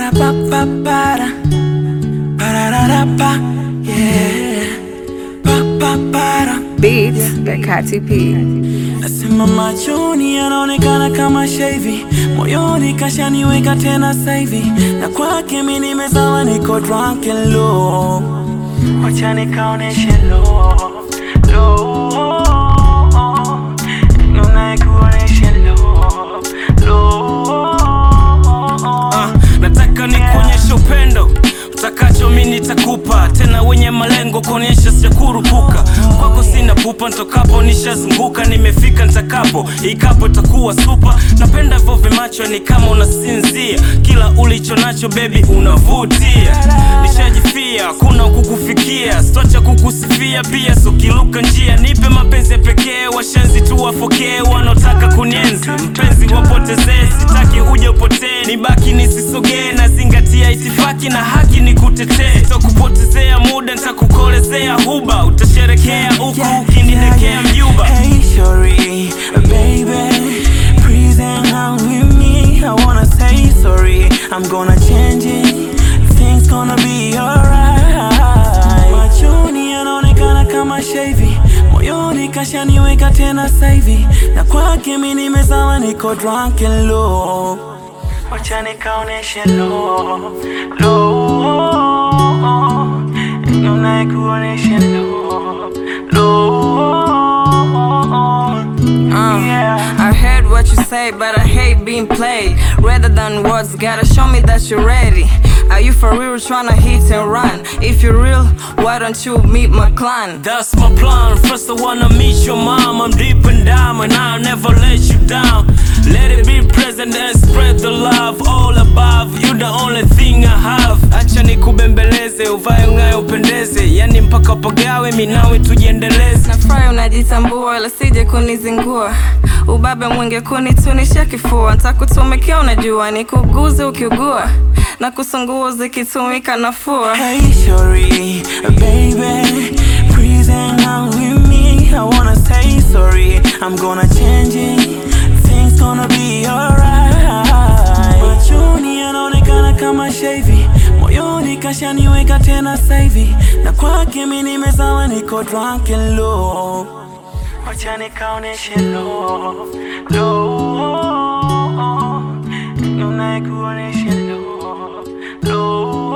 Para pa pa para Para pa yeah Pa pa para Beats by Kati P. Nasema machoni yanaonekana kama shevi, moyoni kashaniweka tena saivi, na kwake mi nimezawa, niko drunk and low. Wacha nikaoneshe low, low, nikuoneshe low, low. Ah, nataka nikuonyeshe upendo utakacho mi nitakupa tena wenye malengo kuonyesha sijakurupuka kwako sina pupa ntokapo nishazunguka nimefika ntakapo ikapo takuwa supa napenda hivyo vimacho ni kama unasinzia kila ulicho nacho bebi unavutia nishajifia kuna kukufikia stocha kukusifia pia sokiluka njia nipe mapenzi ya pekee washenzi tu wafokee wanaotaka kunienzi mpenzi wapotezee sitaki uje upotee nibaki nisisogee nazingatia itifaki na haki ni kutetee sitokupotezea muda nitakukolezea huba utasherekea huku ukinidekea mjuba Hey, sorry, baby. Please hang out with me. I wanna say sorry. I'm gonna change it. Things gonna be alright. Machoni yanaonekana kama shevi, moyoni kashaniweka tena saivi, na kwake mi nimezawa, niko drunk and low. Wacha nikaoneshe low, low, nikuoneshe low, low. Uh, Yeah. I heard what you say, but I hate being played. Rather than words, gotta show me that you're ready. Are you for real tryna hit and run? If you're real, why don't you meet my clan? That's my plan. First, I wanna meet your mom. I'm deep and down, and I'll never let you down. Let it be present and spread the love all above. You the only thing I have. Acha nikubembeleze, uvae ng'aye upendeze, yani mpaka pagawe, mi nawe tujiendeleze. Nafurahi unajitambua, ila sije kunizingua. Ubabe mwingi kunitunisha kifua, ntakutumikia unajua, nikuguze ukiugua na kusungua zikitumika nafua. Hey, sorry, baby. Please hang out with me. I wanna say sorry. I'm gonna change it. Things gonna be alright. Machoni yanaonekana kama shevi, moyoni kashaniweka tena saivi, na kwake mi nimezawa, niko drunk and low. Wacha nikaoneshe low, low, nikuoneshe low, low.